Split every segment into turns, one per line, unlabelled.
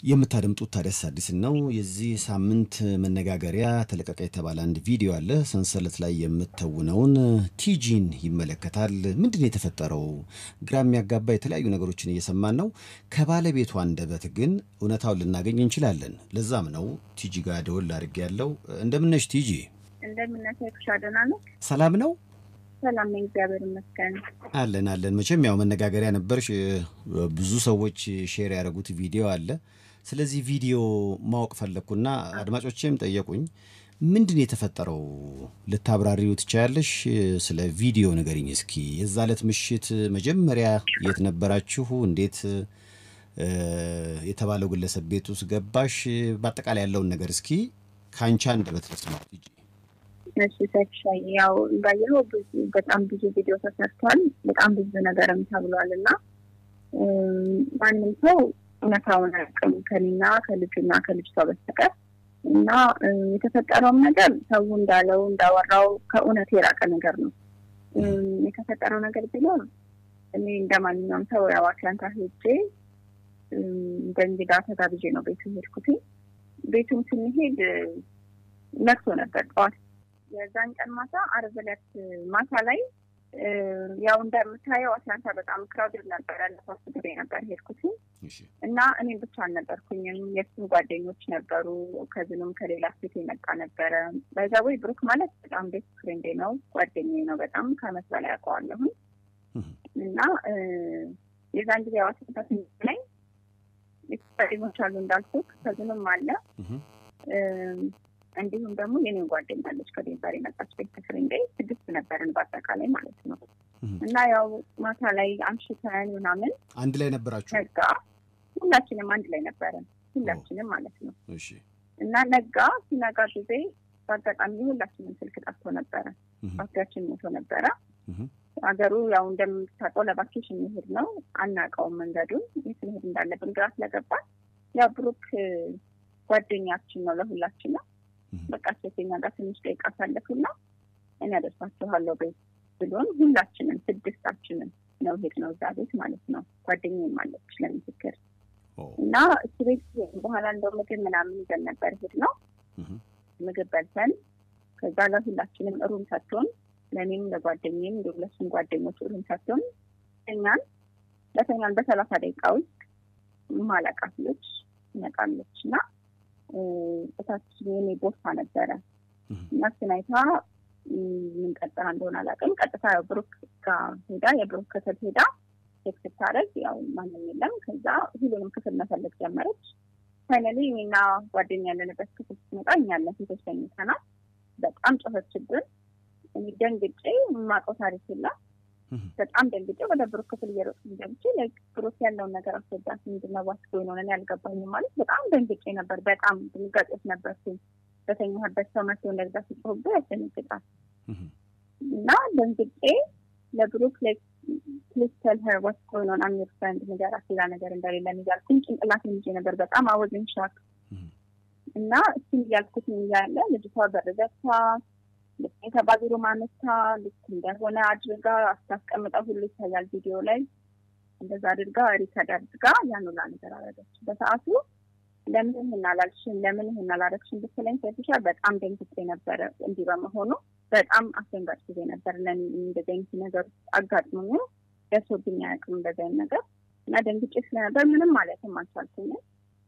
የምታደምጡት ታዲያስ አዲስን ነው። የዚህ ሳምንት መነጋገሪያ ተለቀቀ የተባለ አንድ ቪዲዮ አለ። ሰንሰለት ላይ የምትተውነውን ቲጂን ይመለከታል። ምንድን ነው የተፈጠረው? ግራ የሚያጋባ የተለያዩ ነገሮችን እየሰማን ነው። ከባለቤቷ አንደበት ግን እውነታውን ልናገኝ እንችላለን። ለዛም ነው ቲጂ ጋር ደወል አድርጌ ያለው። እንደምነሽ ቲጂ?
እንደምናሳይኩሽ ደህና ነው።
ሰላም ነው
ሰላም ነኝ፣ እግዚአብሔር ይመስገን።
አለን አለን። መቼም ያው መነጋገሪያ ነበርሽ። ብዙ ሰዎች ሼር ያደረጉት ቪዲዮ አለ። ስለዚህ ቪዲዮ ማወቅ ፈለግኩና አድማጮቼም ጠየቁኝ። ምንድን የተፈጠረው ልታብራሪው ትቻያለሽ? ስለ ቪዲዮ ንገሪኝ እስኪ። የዛ ዕለት ምሽት መጀመሪያ የት ነበራችሁ? እንዴት የተባለው ግለሰብ ቤት ውስጥ ገባሽ? በአጠቃላይ ያለውን ነገር እስኪ ከአንቺ አንደበት ልስማው ቲጂ።
እሺ ሰክሻይ ያው እንዳየኸው ብዙ በጣም ብዙ ቪዲዮ ተሰርቷል። በጣም ብዙ ነገርም ተብሏል እና ማንም ሰው እውነታውን አያውቅም ከኔና ከልጁና ከልጅቷ በስተቀር እና የተፈጠረውም ነገር ሰው እንዳለው እንዳወራው ከእውነት የራቀ ነገር ነው። የተፈጠረው ነገር ቢኖር እኔ እንደ ማንኛውም ሰው ያው አትላንታ ሄጄ እንደ እንግዳ ተጋብዤ ነው ቤቱ ሄድኩት። ቤቱም ስንሄድ ነግቶ ነበር ጠዋት የዛን ቀን ማታ አርብ ዕለት ማታ ላይ ያው እንደምታየው አትላንታ በጣም ክራውድድ ነበረ። ለሶስት ጊዜ ነበር ሄድኩት እና እኔም ብቻ አልነበርኩኝም። የእሱም ጓደኞች ነበሩ። ከዝኑም ከሌላ ሴት የመጣ ነበረ። በዛወይ ብሩክ ማለት በጣም ቤስት ፍሬንዴ ነው፣ ጓደኛዬ ነው። በጣም ከአመት በላይ ያውቀዋለሁኝ እና የዛን ጊዜ ያው አትላንታ ላይ ጓደኞች አሉ እንዳልኩት፣ ከዝኑም አለ እንዲሁም ደግሞ የኔን ጓደኛ አለች ከዴንቨር የመጣች ቤት ፍሬንዴ ስድስት ነበርን በአጠቃላይ ማለት ነው። እና ያው ማታ ላይ አምሽተን ምናምን
አንድ ላይ ነበራችሁ?
ነጋ። ሁላችንም አንድ ላይ ነበረን ሁላችንም ማለት ነው።
እሺ።
እና ነጋ። ሲነጋ ጊዜ በአጋጣሚ ሁላችንም ስልክ ጠፍቶ ነበረ። ባትሪያችን ሞቶ ነበረ። ሀገሩ ያው እንደምታውቀው ለቫኬሽን መሄድ ነው። አናውቀውም መንገዱን የት መሄድ እንዳለብን ግራ ስለገባን ያው ብሩክ ጓደኛችን ነው ለሁላችን ነው በቃ ሴተኛ ጋር ትንሽ ደቂቃ አሳለፉና እኔ አደርሳችኋለሁ ቤት ብሎን ሁላችንም ስድስታችንን ነው ሄድ ነው እዛ ቤት ማለት ነው። ጓደኛዬም አለች ለምስክር እና እሱ ቤት በኋላ እንደው ምግብ ምናምን ይዘን ነበር ሄድ ነው ምግብ በልተን ከዛ ለሁላችንም ሩም ሰጥቶን ለእኔም ለጓደኛዬም እንዲሁም ለሱም ጓደኞች ሩም ሰጥቶን ተኛን። በተኛን በሰላሳ ደቂቃ ውስጥ ማለቃት ልጅ ትመጣለች እና እታች የኔ ቦርሳ ነበረ እና ስናይታ ምን ቀጥታ እንደሆነ አላውቅም። ቀጥታ ያው ብሩክ ጋር ሄዳ የብሩክ ክፍል ሄዳ ቼክ ስታደርግ ያው ማንም የለም። ከዛ ሁሉንም ክፍል መፈለግ ጀመረች። ፋይናሊ እኔና ጓደኛ ያለንበት ክፍል ስትመጣ እኛ ያለን ሴቶች ተኝተናል። በጣም ጮኸችብን። እኔ ደንግጬ የማውቀው ታሪክ የለም። በጣም ደንግጬ ወደ ብሩክ ክፍል እየሮጥኩ ገብቼ ብሩክ ያለውን ነገር አስረዳት። ምንድን ነው ዋስ ጎይ ነው ያልገባኝም ማለት በጣም ደንግጬ ነበር። በጣም ድንጋጤዎች ነበርኩኝ። በተኛህበት ሰው መቶ እንደዛ ሲጮህብህ ያስደነግጣል። እና ደንግጬ ለብሩክ ፕሊዝ ቴል ሄር ዋስ ጎይ ነው አም ዮር ፍሬንድ ንገራት፣ ሌላ ነገር እንደሌለ እያልኩኝ ጭንቅላቴን ይዤ ነበር። በጣም አወዝን ሻክ እና እሱን እያልኩት እያለ ልጅቷ በር ዘግታ የተባቢሩ ማነሳ ልክ እንደሆነ አድርጋ አስታስቀምጠው ሁሉ ይታያል ቪዲዮ ላይ እንደዛ አድርጋ ሪከርድ አድርጋ ያን ሁላ ነገር አደረገች። በሰዓቱ ለምን ይህን አላልሽም፣ ለምን ይህን አላረግሽም ብትለኝ ሴትሻ በጣም ደንግጬ ነበረ። እንዲህ በመሆኑ በጣም አስደንጋጭ ጊዜ ነበር ለእኔ። እንደዚህ አይነት ነገር አጋጥሞኝ ደርሶብኝ አያውቅም እንደዚህ አይነት ነገር እና ደንግጬ ስለነበር ምንም ማለትም አልቻልኩኝም።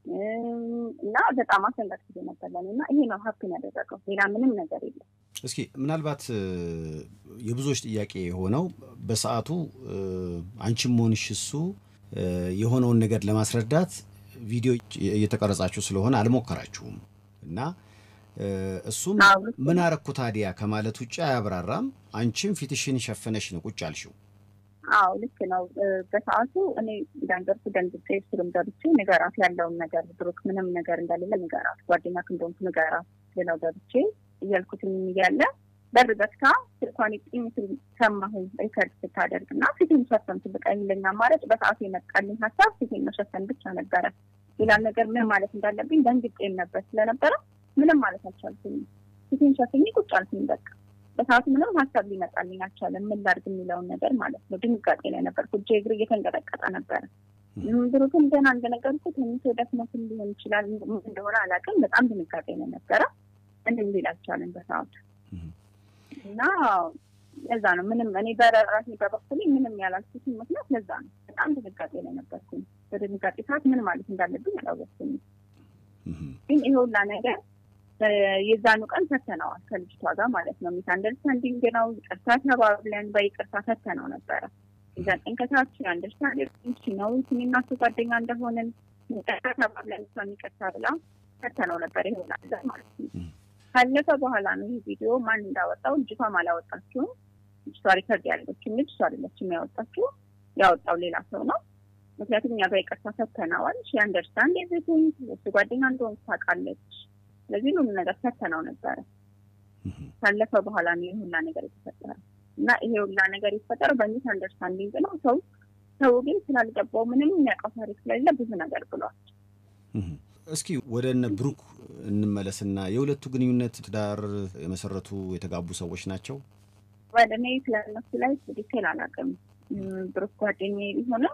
እና በጣም አስደንጋጭ ጊዜ ነበር ለእኔ እና ይሄ ነው ሀፕን ያደረገው ሌላ ምንም ነገር የለም።
እስኪ ምናልባት የብዙዎች ጥያቄ የሆነው በሰዓቱ አንቺም ሆንሽ እሱ የሆነውን ነገር ለማስረዳት ቪዲዮ እየተቀረጻችሁ ስለሆነ አልሞከራችሁም እና እሱም ምን አረኩ ታዲያ ከማለት ውጭ አያብራራም። አንቺም ፊትሽን ሸፈነሽ ነው ቁጭ አልሽው።
አዎ ልክ ነው። በሰዓቱ እኔ እንዳንገርኩ ደንግጬ ስሩም ገብቼ ንገራት ያለውን ነገር ብሩክ ምንም ነገር እንደሌለ ንገራት፣ ጓደኛ እንደሆንኩ ንገራት ሌላው ገብቼ እያልኩትም እያለ በር ዘግታ ስልኳን ጥኝ ስል ሰማሁኝ ሪከርድ ስታደርግ እና ፊቴን ሸፈንኩ። በቃ የሚለኝ አማራጭ በሰዓቱ የመጣልኝ ሀሳብ ፊቴን መሸፈን ብቻ ነበረ። ሌላ ነገር ምን ማለት እንዳለብኝ ደንግጬም ነበር ስለነበረ ምንም ማለት አልቻልኩኝም። ፊቴን ሸፍኜ ቁጭ አልኩኝ። በቃ በሰዓቱ ምንም ሀሳብ ሊመጣልኝ አልቻለም። ምን ላድርግ የሚለውን ነገር ማለት ነው። ድንጋጤ ላይ ነበርኩ። እጄ እግር እየተንቀጠቀጠ ነበረ ብሩክም ገና እንደነገርኩት ተኝቶ ደክሞትም ሊሆን ይችላል እንደሆነ አላውቅም። በጣም ድንጋጤ ነው ነበረ። እንድም ሊል አልቻለም በሰዓቱ እና ለዛ ነው ምንም እኔ በራሴ በበኩሌ ምንም ያላልኩትን ምክንያት ለዛ ነው። በጣም ድንጋጤ ላይ ነበርኩኝ። በድንጋጤ ሰዓት ምን ማለት እንዳለብኝ አላወቅኩኝ። ግን ይሄ ሁላ ነገር የዛኑ ቀን ፈተነዋል ከልጅቷ ጋር ማለት ነው። ሚስ አንደርስታንዲንግ ነው። ይቅርታ ተባብለን በይቅርታ ፈተነው ነበረ። የዛ ቀን ከታች አንደርስታንዲንግ ነው እኔና እሱ ጓደኛ እንደሆንን ይቅርታ ተባብለን እሷን ይቅርታ ብላ ፈተነው ነበር። ይሄ ሁላ ነገር ማለት ነው። ካለፈ በኋላ ነው ይህ ቪዲዮ ማን እንዳወጣው ልጅቷም አላወጣችውም። ልጅቷ ሪከርድ ያለችው ልጅ እሷ አይደለችም ያወጣችው፣ ያወጣው ሌላ ሰው ነው። ምክንያቱም እኛ በይቅርታ ፈተነዋል። ሺ አንደርስታንድ ኤቭሪቲንግ እሱ ጓደኛ እንደሆን ታውቃለች። ስለዚህ ሁሉ ነገር ፈተነው ነበረ። ካለፈ በኋላ ነው ይህ ሁላ ነገር የተፈጠረ እና ይሄ ሁላ ነገር የተፈጠረው በሚስ አንደርስታንዲንግ ነው። ሰው ሰው ግን ስላልገባው ምንም የሚያውቀው ታሪክ ስለሌለ ብዙ ነገር ብሏል።
እስኪ ወደ እነ ብሩክ እንመለስና የሁለቱ ግንኙነት ትዳር የመሰረቱ የተጋቡ ሰዎች ናቸው።
ወደ እኔ ስለነሱ ላይ ዲቴል አላውቅም። ብሩክ ጓደኛ ቢሆንም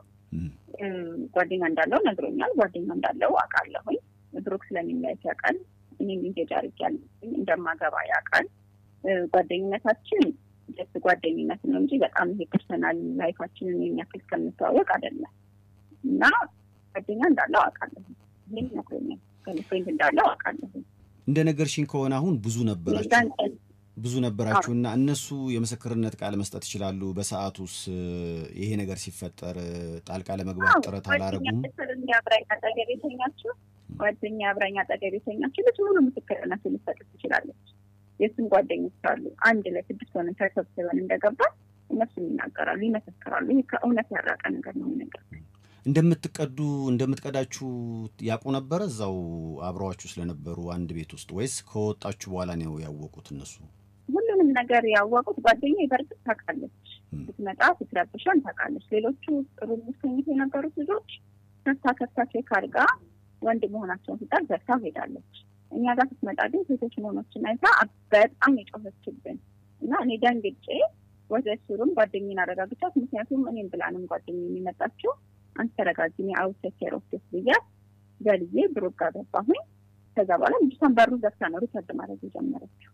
ጓደኛ እንዳለው ነግሮኛል። ጓደኛ እንዳለው አውቃለሁኝ። ብሩክ ስለሚለያት ያውቃል። እኔም ኢንጌጅ አድርጌያለሁ እንደማገባ ያውቃል። ጓደኝነታችን ደስ ጓደኝነት ነው እንጂ በጣም ይሄ ፐርሰናል ላይፋችንን የሚያክል ከምንተዋወቅ አይደለም እና ጓደኛ እንዳለው አውቃለሁ። ይህም ነግሮኛል። ገርልፍሬንድ እንዳለው አውቃለሁ።
እንደ ነገርሽኝ ከሆነ አሁን ብዙ ነበራችሁ ብዙ ነበራችሁና እነሱ የምስክርነት ቃል መስጠት ይችላሉ። በሰዓቱስ ይሄ ነገር ሲፈጠር ጣልቃ ለመግባት ጥረት አላረጉም?
አብራኝ አጠገብ የተኛችው ጓደኛ አብራኝ አጠገብ የተኛችው ልጅ ሙሉ ምስክርነት ልትሰጥ ትችላለች። የእሱም ጓደኞች አሉ። አንድ ላይ ስድስት ሆነን ተሰብስበን እንደገባ እነሱም ይናገራሉ፣ ይመሰክራሉ። ይህ ከእውነት ያራቀ ነገር ነው ነገር
እንደምትቀዱ እንደምትቀዳችሁ ያውቁ ነበረ እዛው አብረዋችሁ ስለነበሩ አንድ ቤት ውስጥ ወይስ ከወጣችሁ በኋላ ነው ያወቁት እነሱ?
ሁሉንም ነገር ያወቁት ጓደኛ በእርግጥ ታውቃለች። ስትመጣ ስትረብሸን ታውቃለች። ሌሎቹ ጥሩ ሙስሊሚት የነበሩት ልጆች ከፍታ ከፍታ ቼክ አድርጋ ወንድ መሆናቸውን ስጣር ዘግታ ሄዳለች። እኛ ጋር ስትመጣ ግን ሴቶች መሆኖችን አይታ በጣም የጮኸችብን እና እኔ ደንግጬ ወደ ሱሩም ጓደኝን አረጋግቻት። ምክንያቱም እኔም ብላንም ጓደኛ የሚመጣችው አንተ ተረጋጊ፣ እኔ አውጥቼ ሮስቴስ ብያት በልዬ ብሩክ ጋር ገባሁኝ። ከዛ በኋላ ልጅቷን በሩ ዘግታ ነው ሪከርድ ማድረግ የጀመረችው።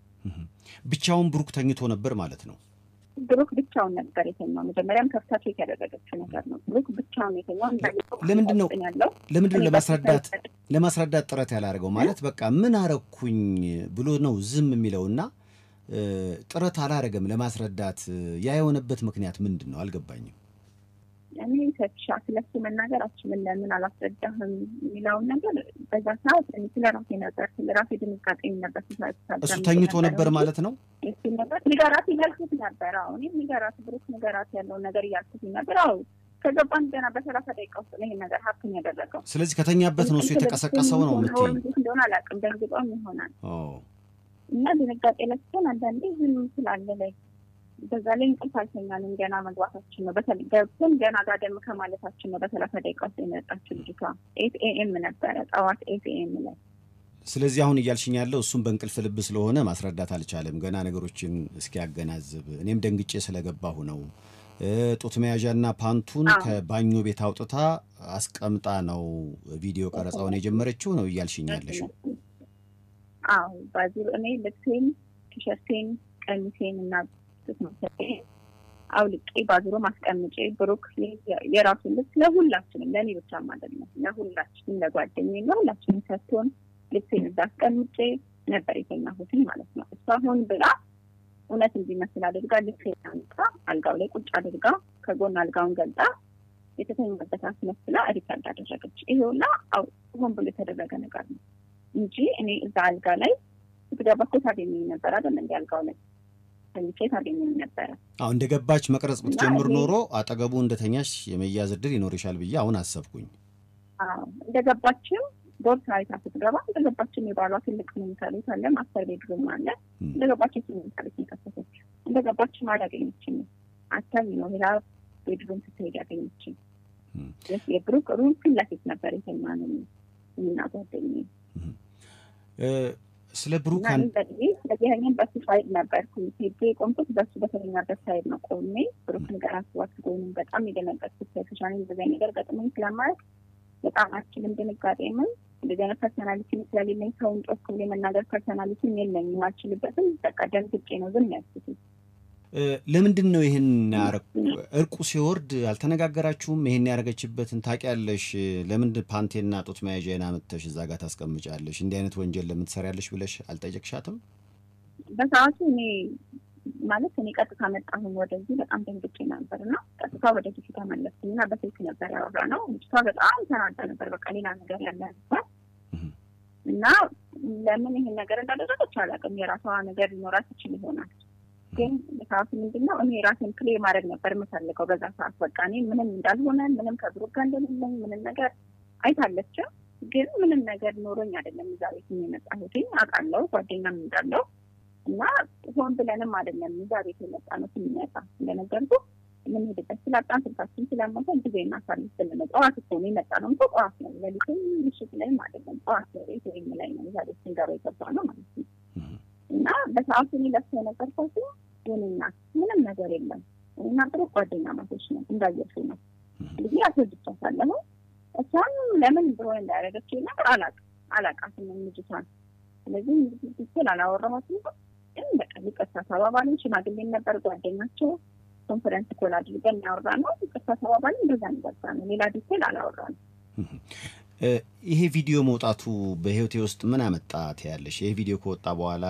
ብቻውን ብሩክ ተኝቶ ነበር ማለት ነው።
ብሩክ ብቻውን ነበር የተኛው። መጀመሪያም ከፍታ ቼክ ያደረገችው ነገር ነው። ብሩክ ብቻውን የተኛው
ለምንድን ነው
ያለው
ለምንድን ነው ለማስረዳት ለማስረዳት ጥረት ያላደረገው? ማለት በቃ ምን አረኩኝ ብሎ ነው ዝም የሚለውና ጥረት አላረገም ለማስረዳት። ያ የሆነበት ምክንያት ምንድን ነው አልገባኝም።
እኔ ተሻ ስለሱ መናገር አችልም። ለምን አላስረዳህም የሚለውን ነገር በዛ ሰዓት ስለ ራሴ ነበር ስለ ራሴ ድንጋጤ ነበር።
እሱ ተኝቶ ነበር ማለት ነው።
እሱ ነበር ንገራት እያልኩት ነበር። አሁ እኔም ንገራት ብሩክ ንገራት ያለውን ነገር እያልኩት ነበር። አዎ ከገባን ገና በሰላሳ ደቂቃ ውስጥ ነው ይህን ነገር ሀብትን ያደረገው።
ስለዚህ ከተኛበት ነው እሱ የተቀሰቀሰው ነው የምትይኝ?
እንደሆነ አላውቅም። ደንግጦም ይሆናል እና ድንጋጤ ለስሆን አንዳንዴ ዝም ስላለ ላይ በዛ ላይ እንቅልፍ አልተኛንም። ገና መግባታችን ነው። በተለይ ገብተን ገና ጋደም ከማለታችን ነው። በሰላሳ ደቂቃ ውስጥ የመጣችው ልጅቷ ኤት ኤኤም ነበረ ጠዋት ኤት ኤኤም ላይ።
ስለዚህ አሁን እያልሽኝ ያለው እሱም በእንቅልፍ ልብ ስለሆነ ማስረዳት አልቻለም ገና ነገሮችን እስኪያገናዝብ። እኔም ደንግጬ ስለገባሁ ነው። ጡት መያዣና ፓንቱን ከባኞ ቤት አውጥታ አስቀምጣ ነው ቪዲዮ ቀረጻውን የጀመረችው ነው እያልሽኝ ያለሽው?
አዎ ባዚሩ እኔ ልብሴን፣ ቲሸርቴን፣ ቀሚሴን እና አውልቄ ባዝሮ ማስቀምጬ ብሩክ የራሱን ልብስ ለሁላችንም ለእኔ ብቻም አይደለም ለሁላችንም ለጓደኛዬ ለሁላችንም ሰጥቶን ልብሴን እዛ አስቀምጬ ነበር የተኛሁትኝ ማለት ነው። እሷ አሁን ብላ እውነት እንዲመስል አድርጋ ልብሴን አምጣ አልጋው ላይ ቁጭ አድርጋ ከጎን አልጋውን ገልጣ የተተኛበት አስመስላ ሪከርድ አደረገች። ይሄውና ሆን ብሎ የተደረገ ነገር ነው እንጂ እኔ እዛ አልጋ ላይ ስትገባ እኮ ታገኘኝ ነበር አይደል እንዲ አልጋው ላይ ተኝቼ ታገኘኝ ነበረ።
አሁ እንደ ገባች መቅረጽ ብትጀምር ኖሮ አጠገቡ እንደተኛሽ የመያዝ እድል ይኖርሻል ብዬ አሁን አሰብኩኝ።
እንደ ገባችም ቦርሳ አይታ ስትገባ እንደ ገባችም የባሏ ትልቅ መኝታ ቤት አለ፣ ማስተር ቤድሩም አለ። እንደ ገባችም መኝታ ቤት የከፈተች እንደ ገባችም አላገኘችም። አታሚ ነው ሌላ ቤድሩም ስትሄድ ያገኘችኝ። የብሩክ ሩም ፊት ለፊት ነበር የተኛ ነው እና ጓደኛዬ
ስለ ብሩክ
ስለዚህ በሱ ሳይድ ነበርኩ ሄጄ የቆምኩት በሱ በተኛበት ሳይድ ነው ቆሜ ብሩክ ነገር አስዋት ወይም በጣም የደነገጥኩት ሶሻል እንደዚህ ነገር ገጥሞኝ ስለማለት በጣም አችልም ድንጋጤ ምን እንደዚህ አይነት ፐርሶናሊቲ ስለሌለኝ ሰውን ጮክ ብሎ የመናገር ፐርሶናሊቲ የለኝም አልችልበትም በቃ ደንግጬ ነው ዝም ያልኩት
ለምንድን ነው ይህን እርቁ ሲወርድ አልተነጋገራችሁም? ይህን ያደረገችበትን ታውቂያለሽ? ለምን ፓንቴና ጡት መያዣን አምጥተሽ እዛ ጋር ታስቀምጫለሽ? እንዲህ አይነት ወንጀል ለምን ትሰሪያለሽ ብለሽ አልጠየቅሻትም?
በሰዓቱ እኔ ማለት እኔ ቀጥታ መጣሁኝ ወደዚህ በጣም ደንግጬ ነበር እና ቀጥታ ወደ ፊት ተመለስኩኝ እና በስልክ ነበር ያወራ ነው። ልጅቷ በጣም ተናዳ ነበር። በቃ ሌላ ነገር ያለ ነበር እና ለምን ይህን ነገር እንዳደረገች አላውቅም። የራሷ ነገር ሊኖራት ይችል ይሆናል ግን ሰዓቱ ምንድን ነው እኔ ራሴን ፕሌ ማድረግ ነበር የምፈልገው በዛ ሰዓት። በቃ እኔ ምንም እንዳልሆነ ምንም ከብሩክ ጋር እንደሌለኝ ምንም ነገር አይታለችም። ግን ምንም ነገር ኖሮኝ አይደለም እዛ ቤት የመጣሁት አውቃለሁ፣ ጓደኛም እንዳለው እና ሆን ብለንም አይደለም እዛ ቤት የመጣ ነው። ስንመጣ እንደነገርኩ የምንሄድበት ስላጣን ስልካችን ስለሞተ ጊዜ እናሳልፍ ስልን ጠዋት እኮ ነው የመጣ ነው። እንኳ ጠዋት ነው ሌሊትም ምሽት ላይም አይደለም ጠዋት ነው ቤት ወይም ላይ ነው እዛ ቤት ስንገባ የገባ ነው ማለት ነው። እና በሰዓቱ እኔ ለሱ የነገርኳት የኔ እናት ምንም ነገር የለም እና ጥሩ ጓደኛ ማቶች ነው እንዳየሱ ነው እንግዲህ አስወድቻታለሁ። እሷን ለምን እንደሆነ እንዳያደረገችው ነገር አላውቅም አላውቃትም ልጅቷን። ስለዚህ ትክክል አላወራኋትም። ግን በቃ ይቅርታ ተባባልን። ሽማግሌ ነበር ጓደኛቸው። ኮንፈረንስ ኮል አድርገን ያወራ ነው። ይቅርታ ተባባልን። እንደዛ ንገርታ ነው። ሌላ ዲቴል አላወራንም።
ይሄ ቪዲዮ መውጣቱ በህይወቴ ውስጥ ምን አመጣ ትያለሽ? ይሄ ቪዲዮ ከወጣ በኋላ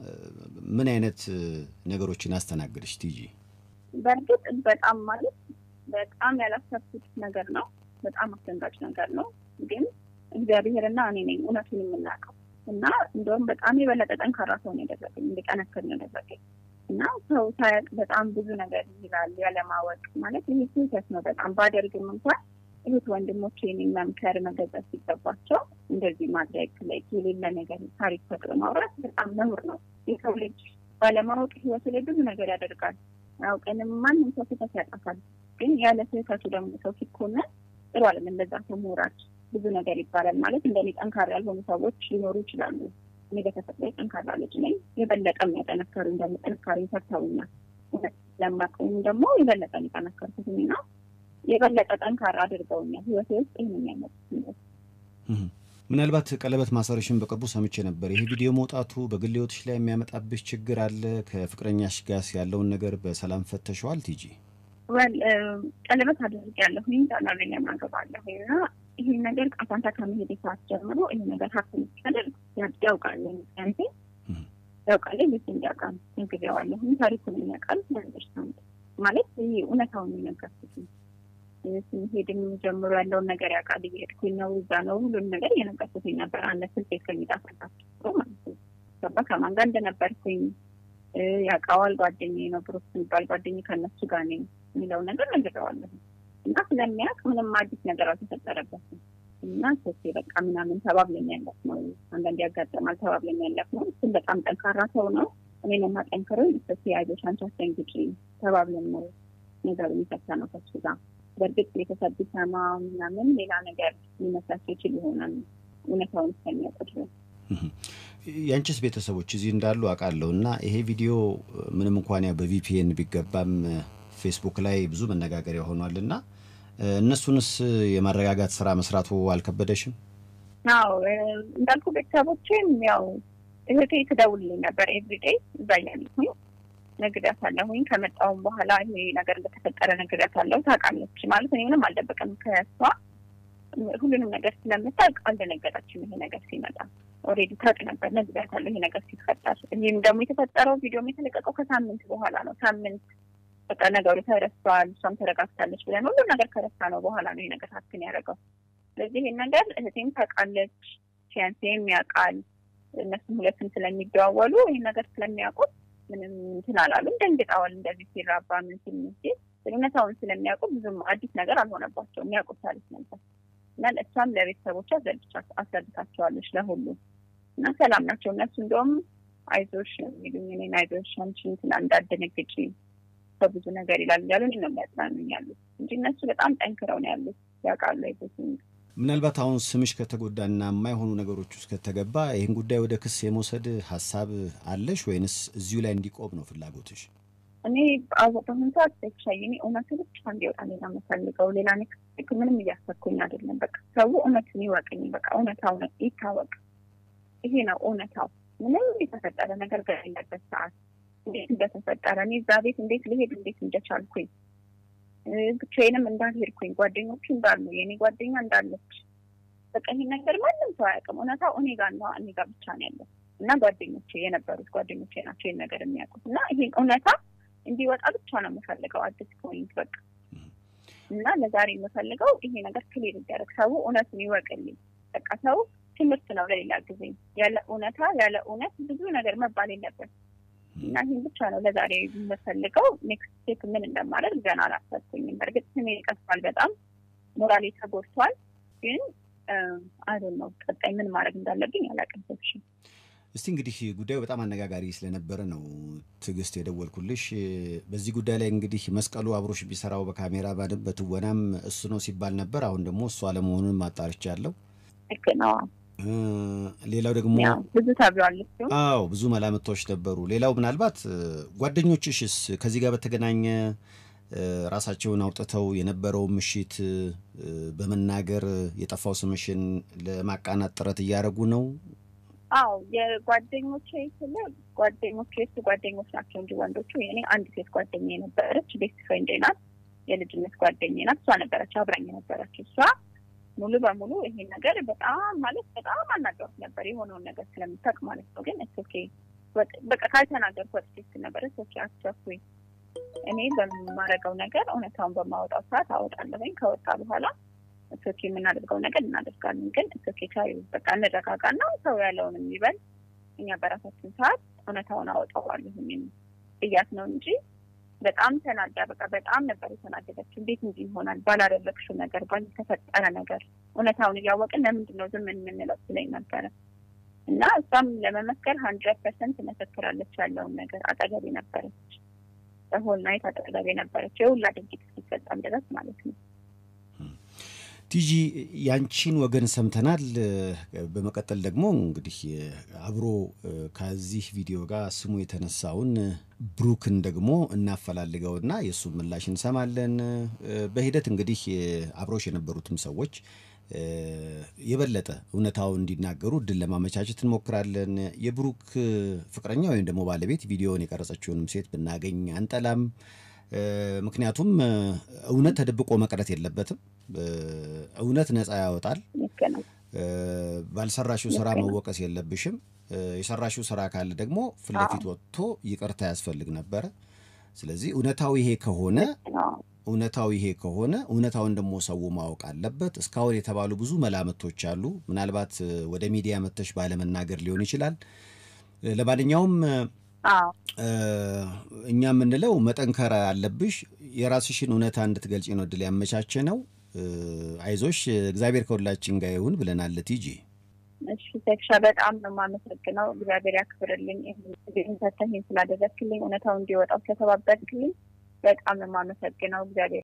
ምን አይነት ነገሮችን አስተናግደሽ ቲጂ?
በእርግጥ በጣም ማለት በጣም ያላሰብኩት ነገር ነው። በጣም አስደንጋጭ ነገር ነው። ግን እግዚአብሔርና እኔ ነኝ እውነቱን የምናውቀው እና እንደውም በጣም የበለጠ ጠንካራ ሰው ነው ያደረገኝ፣ እንዲጠነክር ነው ያደረገኝ እና ሰው ሳያውቅ በጣም ብዙ ነገር ይላል ያለማወቅ ማለት ይህ ስህተት ነው። በጣም ባደርግም እንኳን እህት ወንድሞች የኔን መምከር መገዛት ሲገባቸው እንደዚህ ማድረግ ላይ የሌለ ነገር ታሪክ ፈጥሮ ማውራት በጣም ነውር ነው። የሰው ልጅ ባለማወቅ ህይወቱ ላይ ብዙ ነገር ያደርጋል። አውቀንም ማንም ሰው ስህተት ያጠፋል። ግን ያለ ስህተቱ ደግሞ ሰው ሲኮነን ጥሩ አለም እንደዛ ሰው መውራድ ብዙ ነገር ይባላል። ማለት እንደኔ ጠንካራ ያልሆኑ ሰዎች ሊኖሩ ይችላሉ። እኔ በተፈጥሮ ጠንካራ ልጅ ነኝ። የበለጠ የሚያጠነከሩ ደግሞ ጥንካሬ ሰርተውኛል። ለማቀኝ ደግሞ የበለጠ የጠነከርኩት ነው የበለጠ ጠንካራ አድርገውኛል። ህይወቴ ውስጥ ይህን የሚያመጡት
ምናልባት ቀለበት ማሰርሽን በቅርቡ ሰምቼ ነበር። ይሄ ቪዲዮ መውጣቱ በግል ህይወትሽ ላይ የሚያመጣብሽ ችግር አለ? ከፍቅረኛሽ ጋር ያለውን ነገር በሰላም ፈተሸዋል? ቲጂ
ወል ቀለበት አድርጌያለሁኝ ዛናለኝ ማገባለሁ እና ይህን ነገር ቃፋንታ ከመሄድ ሰዓት ጀምሮ ይህ ነገር ሀብትን ሲያደርግ ያውቃል ምክንያቴ ያውቃል ልጅ እንዲያውቃል ነግሬዋለሁ። ታሪኩን የሚያውቃል አንደርስታንድ ማለት ይህ እውነታውን የነገርኩት ስንሄድም ጀምሮ ያለውን ነገር ያውቃል። እየሄድኩኝ ነው እዛ ነው ሁሉን ነገር እየነገርኩትኝ ነበር። አንድ ስልክ ከሚጣፈጣቸው ማለት ነው ገባ ከማን ጋር እንደነበርኩኝ ያውቃዋል። ጓደኛዬ ነው ብሩክ የሚባል ጓደኛዬ ከእነሱ ጋር ነኝ የሚለውን ነገር ነግሬዋለሁ እና ስለሚያውቅ ምንም አዲስ ነገር አልተፈጠረበትም እና ሶሴ በቃ ምናምን ተባብለን ያለፍ ነው። አንዳንድ ያጋጠማል ተባብለን ያለፍ ነው። እሱም በጣም ጠንካራ ሰው ነው። እኔ ነው የማጠንክረው። ሶሴ አይዞሽ አንቺ አስደንግጪ ተባብለን ነው ነገሩ የሚፈታ ነው ከሱ ጋር በእርግጥ ቤተሰብ ቢሰማ ምናምን ሌላ ነገር ሊመስላቸው ይችል ይሆናል እውነታውን እስከሚያውቁ ድረስ።
የአንቺስ ቤተሰቦች እዚህ እንዳሉ አውቃለሁ እና ይሄ ቪዲዮ ምንም እንኳን ያው በቪፒኤን ቢገባም ፌስቡክ ላይ ብዙ መነጋገሪያ ሆኗል እና እነሱንስ የማረጋጋት ስራ መስራቱ አልከበደሽም?
አዎ እንዳልኩ ቤተሰቦችም ያው እህቴ ትደውልልኝ ነበር ኤቭሪዴይ እዛ እያለሁኝ ነግሬያታለሁኝ። ከመጣሁም በኋላ ይሄ ነገር እንደተፈጠረ ነግሬያታለሁ። ታውቃለች ማለት እኔ ምንም አልደበቀም ከእሷ ሁሉንም ነገር ስለምታውቅ አልደነገጠችም። ይሄ ነገር ሲመጣ ኦልሬዲ ታውቅ ነበር። ነግሬያታለሁ ይሄ ነገር ሲፈጠር። ይህም ደግሞ የተፈጠረው ቪዲዮም የተለቀቀው ከሳምንት በኋላ ነው። ሳምንት በቃ ነገሩ ተረስቷል፣ እሷም ተረጋግታለች ብለን ሁሉም ነገር ከረሳ ነው በኋላ ነው ይሄ ነገር ሀክን ያደረገው። ስለዚህ ይሄን ነገር እህቴም ታውቃለች፣ ፊያንሴም ያውቃል። እነሱም ሁለቱም ስለሚደዋወሉ ይህን ነገር ስለሚያውቁት ምንም እንትን አላሉም። ደንግጠዋል። እንደዚህ ሲራባ ምን ሲል ሲል እውነታውን ስለሚያውቁ ብዙም አዲስ ነገር አልሆነባቸውም። የሚያውቁት ታሪክ ነበር እና እሷም ለቤተሰቦቿ አስረድታቸዋለች ለሁሉ እና ሰላም ናቸው እነሱ። እንደውም አይዞሽ የሚሉኝ እኔን አይዞሽ አንቺ እንትን እንዳደነግጪ በብዙ ነገር ይላል እያሉ ነው የሚያጽናኑኝ ያሉት እንጂ እነሱ በጣም ጠንክረው ነው ያሉት። ያውቃሉ አይዞሽ
ምናልባት አሁን ስምሽ ከተጎዳና የማይሆኑ ነገሮች ውስጥ ከተገባ ይህን ጉዳይ ወደ ክስ የመውሰድ ሀሳብ አለሽ ወይንስ እዚሁ ላይ እንዲቆም ነው ፍላጎትሽ?
እኔ በአሁኑ ሰዓት ተሻይ እኔ እውነቱ ብቻ እንዲወጣ ሌላ የምፈልገው ሌላ ኔክስት ምንም እያሰብኩኝ አይደለም። በቃ ሰው እውነቱን ይወቅኝ። በቃ እውነታው ይታወቅ። ይሄ ነው እውነታው። ምንም የተፈጠረ ነገር በሌለበት ሰዓት እንዴት እንደተፈጠረ እኔ እዛ ቤት እንዴት ልሄድ እንዴት እንደቻልኩኝ ብቻዬንም እንዳልሄድኩኝ ጓደኞቹ እንዳሉ የእኔ ጓደኛ እንዳለች በቃ ይሄን ነገር ማንም ሰው አያውቅም። እውነታው እኔ ጋር ነው እኔ ጋር ብቻ ነው ያለው እና ጓደኞቼ የነበሩት ጓደኞቼ ናቸው ይህን ነገር የሚያውቁት እና ይሄን እውነታ እንዲወጣ ብቻ ነው የምፈልገው አዲስ ፖይንት በቃ እና ለዛሬ የምፈልገው ይሄ ነገር ክሊር ይደረግ፣ ሰው እውነቱን ይወቅልኝ። በቃ ሰው ትምህርት ነው ለሌላ ጊዜ። ያለ እውነታ ያለ እውነት ብዙ ነገር መባል የለበት እና ይህን ብቻ ነው ለዛሬ የምፈልገው። ኔክስት ስቴፕ ምን እንደማደርግ ገና አላሰብኩኝም። በእርግጥ ስሜ ቀስቷል፣ በጣም ሞራሌ ተጎድቷል። ግን አይዶን ነው ቀጣይ ምን ማድረግ እንዳለብኝ አላውቅም። ሰብሽን
እስቲ እንግዲህ ጉዳዩ በጣም አነጋጋሪ ስለነበረ ነው ትዕግስት የደወልኩልሽ። በዚህ ጉዳይ ላይ እንግዲህ መስቀሉ አብሮሽ ቢሰራው በካሜራ ባንም በትወናም እሱ ነው ሲባል ነበር። አሁን ደግሞ እሱ አለመሆኑን ማጣርቻለሁ።
ልክ ነው።
ሌላው ደግሞ
ብዙ ተብሏል።
አዎ ብዙ መላምቶች ነበሩ። ሌላው ምናልባት ጓደኞችሽስ ከዚህ ጋር በተገናኘ ራሳቸውን አውጥተው የነበረው ምሽት በመናገር የጠፋው ስምሽን ለማቃናት ጥረት እያደረጉ ነው?
አዎ የጓደኞቼ ስለ ጓደኞቼ የሱ ጓደኞች ናቸው እንጂ ወንዶቹ የኔ አንድ ሴት ጓደኛ የነበረች ቤስት ፍሬንድ ናት፣ የልጅነት ጓደኛ ናት። እሷ ነበረች አብራኝ የነበረች እሷ ሙሉ በሙሉ ይሄን ነገር በጣም ማለት በጣም አናገሩት ነበር የሆነውን ነገር ስለምታውቅ ማለት ነው። ግን እስ ኦኬ በቃ ካልተናገርኩ ወጥቼ ነበር እስ ኦኬ አስቸኩኝ እኔ በማረገው ነገር እውነታውን በማወጣው ሰዓት አወጣለሁኝ። ከወጣ በኋላ እስ ኦኬ የምናደርገው ነገር እናደርጋለን። ግን እስ ኦኬ ታዩ በቃ እንረጋጋና ሰው ያለውን የሚበል እኛ በራሳችን ሰዓት እውነታውን አወጣዋለሁኝ ብያት ነው እንጂ በጣም ተናዳ በቃ በጣም ነበር የተናደደችው። እንዴት እንዲህ ይሆናል ባላደረግሽው ነገር ባልተፈጠረ ነገር እውነታውን እያወቅን ለምንድን ነው ዝም የምንለው ስለኝ ነበረ እና እሷም ለመመስከር ሀንድረድ ፐርሰንት መሰክራለች። ያለውን ነገር አጠገቤ ነበረች፣ በሆል ናይት አጠገቤ ነበረች፣ የሁላ ድርጊት እስኪፈጸም ድረስ ማለት ነው።
ቲጂ ያንቺን ወገን ሰምተናል። በመቀጠል ደግሞ እንግዲህ አብሮ ከዚህ ቪዲዮ ጋር ስሙ የተነሳውን ብሩክን ደግሞ እናፈላልገውና የእሱን ምላሽ እንሰማለን። በሂደት እንግዲህ አብሮሽ የነበሩትም ሰዎች የበለጠ እውነታው እንዲናገሩ እድል ለማመቻቸት እንሞክራለን። የብሩክ ፍቅረኛ ወይም ደግሞ ባለቤት ቪዲዮውን የቀረጸችውንም ሴት ብናገኝ አንጠላም። ምክንያቱም እውነት ተደብቆ መቅረት የለበትም። እውነት ነፃ ያወጣል። ባልሰራሽው ስራ መወቀስ የለብሽም። የሰራሽው ስራ ካለ ደግሞ ፊት ለፊት ወጥቶ ይቅርታ ያስፈልግ ነበረ። ስለዚህ እውነታው ይሄ ከሆነ እውነታው ይሄ ከሆነ እውነታውን ደግሞ ሰው ማወቅ አለበት። እስካሁን የተባሉ ብዙ መላምቶች አሉ። ምናልባት ወደ ሚዲያ መተሽ ባለመናገር ሊሆን ይችላል። ለማንኛውም እኛ የምንለው መጠንከር አለብሽ። የራስሽን እውነታ እንድትገልጪ ነው እድል ያመቻቸ ነው። አይዞሽ፣ እግዚአብሔር ከሁላችን ጋር ይሁን ብለናል። ቲጂ
እሺ፣ ተክሻ በጣም ነው የማመሰግነው። እግዚአብሔር ያክብርልኝ። ይህን ሰተህ ስላደረግክልኝ፣ እውነታው እንዲወጣው ስለተባበርክልኝ በጣም ነው የማመሰግነው። እግዚአብሔር